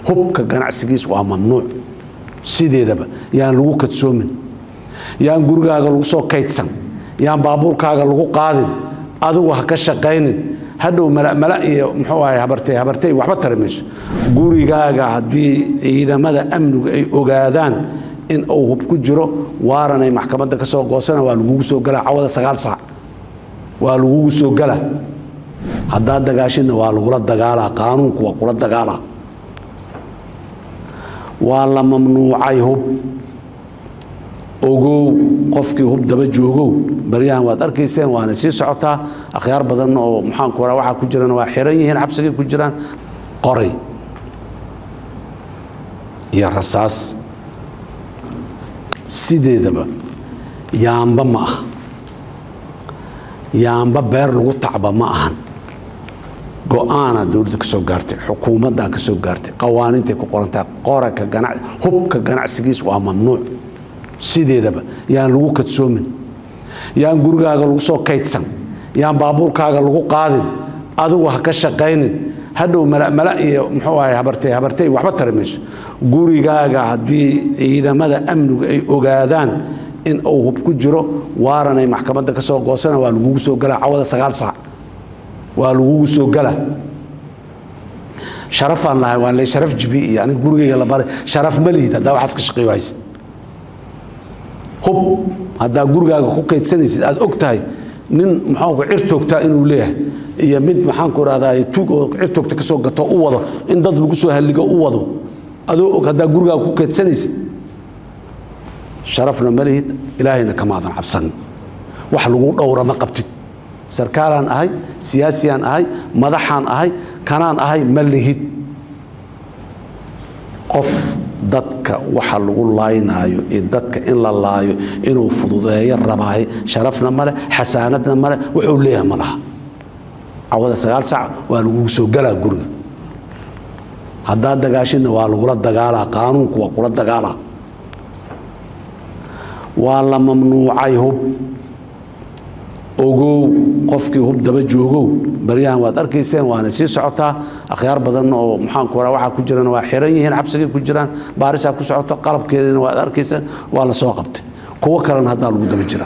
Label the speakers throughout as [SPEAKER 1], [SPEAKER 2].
[SPEAKER 1] hubka ganacsigiis waa mamnuuc sideedaba yaan lagu kadsoomin yaan gurigaaga lagu soo kaydsan yaan baabuurkaaga lagu qaadin adigu ha ka shaqaynin hadhow malamala iyo muxuu ahay habartay habartay waxba tari mayso gurigaaga haddii ciidamada amnigu ay ogaadaan in uu hub ku jiro waaranay maxkamadda ka soo goosana waa lagugu soo galaa cawada sagaal saac waa lagugu soo gala haddaad dagaashidna waa lagula dagaalaa qaanuunku waa kula dagaalaa waa la mamnuucay hub ogow qofkii hub daba joogow baryahan waad arkayseen waana sii socotaa akhyaar badanna oo maxaanku raa waxaa ku jirana waa xiran yihiin xabsigay ku jiraan qoray iyo rasaas sideedaba yaamba ma aha yaamba beer lagu tacba ma ahan go-aanaa dowladda ka soo gaartay xukuumaddaa ka soo gaartay qawaaniintay ku qorantahay qoraka ganac hubka ganacsigiis waa mamnuuc sideedaba yaan lagu kadsoomin yaan gurigaaga lagu soo kaydsan yaan baabuurkaaga lagu qaadin adigu ha ka shaqaynin hadhow malamala iyo muxuu ahay habartay habartay waxba tari mayso gurigaaga haddii ciidamada amnigu ay ogaadaan in uu hub ku jiro waaranay maxkamadda ka soo goosana waa lagugu soo galaa cawada sagaal saac waa lagugu soo gala sharafaan lahay waan le sharaf jibi iyo aniga gurigayga la baray sharaf ma lihid haddaa waxaas ka shaqeeyo haysid hub haddaa gurigaaga ku kaydsanaysid aad og tahay nin maxaanku cir toogtaa inuu leeyahay iyo mid maxaanku rahdaa tuug oo cir toogta ka soo gato u wado in dad lagu soo halligo u wado adoo og haddaa gurigaaga ku kaydsanaysid sharafna ma lihid ilaahayna kamaadan cabsanin wax lagu dhowra ma qabtid sarkaalaan ahay siyaasiyaan ahay madaxaan ahay kanaan ahay ma lihid qof dadka waxa lagu laaynaayo iyo dadka in la laayo inuu fududeeyo rabaaye sharafna male xasaanadna male wuxuu leeyahay ma laha cawada sagaal saac waa lagugu soo galaa guriga haddaad dagaashidna waa lagula dagaalaa qaanuunku waa kula dagaalaa waa la mamnuucay hub ogow qofkii hub daba joogow baryahan waad arkayseen waana sii socotaa akhyaar badanna oo maxaanku raa waxaa ku jirana waa xiran yihiin xabsigay ku jiraan baarisaa ku socoto qalabkeedina waad arkayseen waa la soo qabtay kuwo kalena haddaa lagu daba jiraa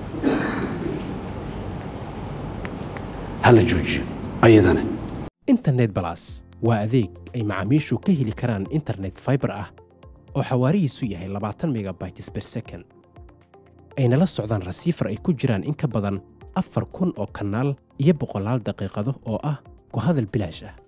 [SPEAKER 1] hala joojiyo ayadana
[SPEAKER 2] internet balas waa adeeg ay macaamiishu ka heli karaan internet fiber ah oo xawaarihiisu yahay labaatan megabytes per second ayna la socdaan rasiifar ay ku jiraan in ka badan afar kun oo kanaal iyo boqolaal daqiiqado oo ah ku hadal bilaash ah